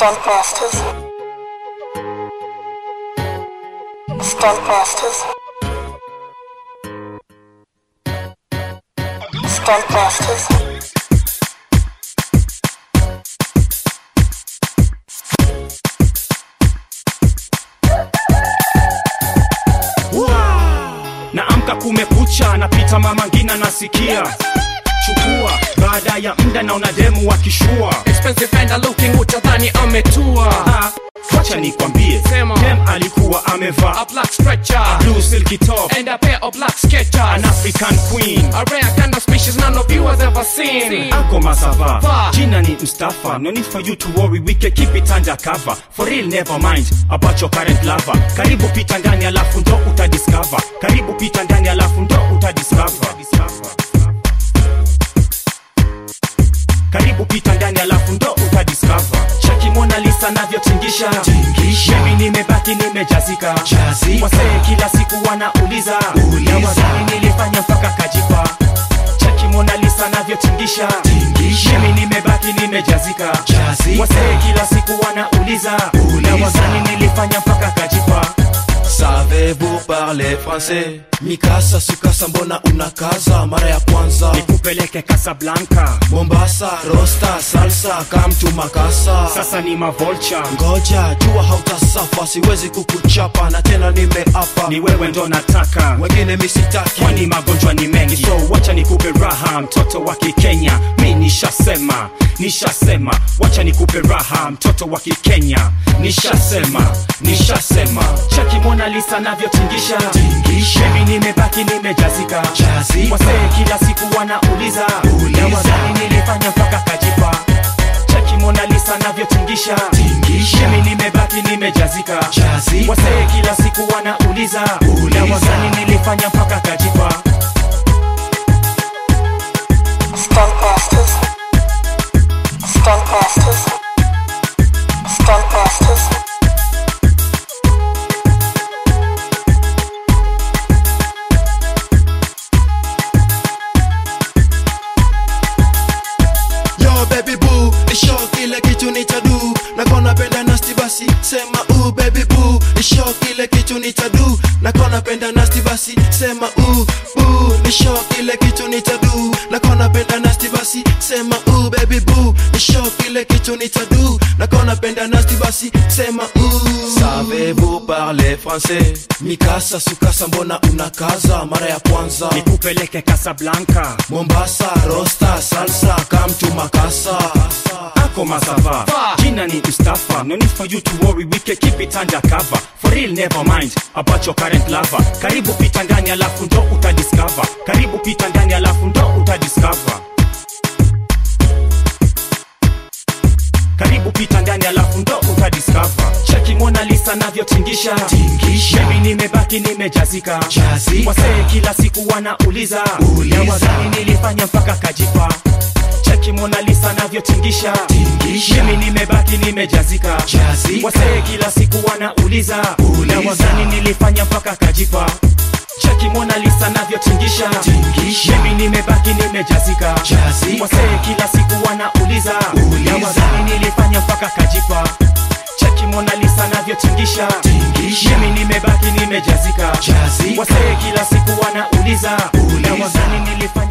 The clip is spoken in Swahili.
Stuntmasters. Stuntmasters. Stuntmasters. naamka kumekucha napita mama ngina nasikia chukua baada ya mda naona demu wakishua Expensive fender looking utadhani ametua Ah, wacha nikwambie Sema. dem alikuwa amevaa A black stretcher blue silky top And a pair of black sketchers an african queen A rare kind of species none of you has ever seen ako masava Va. jina ni mstafa no need for you to worry we can keep it under cover for real never mind about your current lover karibu pita ndani alafu ndo utadiscover karibu pita ndani alafu ndo utadiscover karibu pita ndani alafu ndo utadiscover cheki mona lisa navyotingisha mimi nimebaki nimejazika wasee kila siku wanauliza na wazani nilifanya mpaka kajipa cheki mona lisa navyotingisha mimi nimebaki nimejazika wasee kila siku wanauliza na wazani nilifanya mpaka kajipa Savez-vous parler français? Mikasa sukasa mbona unakaza mara ya kwanza nikupeleke kasablanka Mombasa rosta salsa kamtu makasa sasa ni mavolcha ngoja jua hautasafa siwezi kukuchapa na tena nimeapa ni wewe ndo nataka wengine misitaki kwani magonjwa ni mengi so wacha nikupe raha mtoto wa kikenya mi nishasema nishasema wacha nikupe raha mtoto wa kikenya nishasema nishasema cheki mona lisa navyotingisha mimi nimebaki nimejazika wasee kila siku wanauliza na wazani nilifanya mpaka kajipa cheki mona lisa navyotingisha mimi nimebaki nimejazika wasee kila siku wanauliza na wazani nilifanya mpaka kajipa Stuntmasters. Stuntmasters. Stuntmasters. Yo baby boo, isho kile kitu nitadu nakona penda nasti basi sema u baby boo isho kile kitu nitadu nakona penda nasti basi sema u boo isho kile kitu nitadu nakona penda nasti basi sema u baby boo isho kile kitu nitadu nakona penda nasti basi sema u Savez-vous parler français? Mikasa sukasa mbona unakaza mara ya kwanza nikupeleke kasablanka Mombasa rosta salsa kamtu makasa ako masava jina ni mustafa no need for you to worry we can keep it under cover for real never mind about your current lover karibu pita ndani alafu ndo utadiscover karibu pita ndani alafu ndo utadiscover karibu pita ndani alafu ndo utadiscover cheki mona lisa navyotingisha mimi nimebaki nimejazika wasee kila siku wanauliza na wazani nilifanya mpaka kajipa cheki mona lisa navyotingisha mimi nimebaki nimejazika wasee kila siku wanauliza na wazani nilifanya mpaka kajipa cheki mona lisa navyotingisha mimi nimebaki nimejazika wasee kila siku wanauliza na wazani nilifanya mpaka kajipa cheki mona lisa navyotingisha mimi nimebaki nimejazika wasee kila siku wanauliza na wazani nilifanya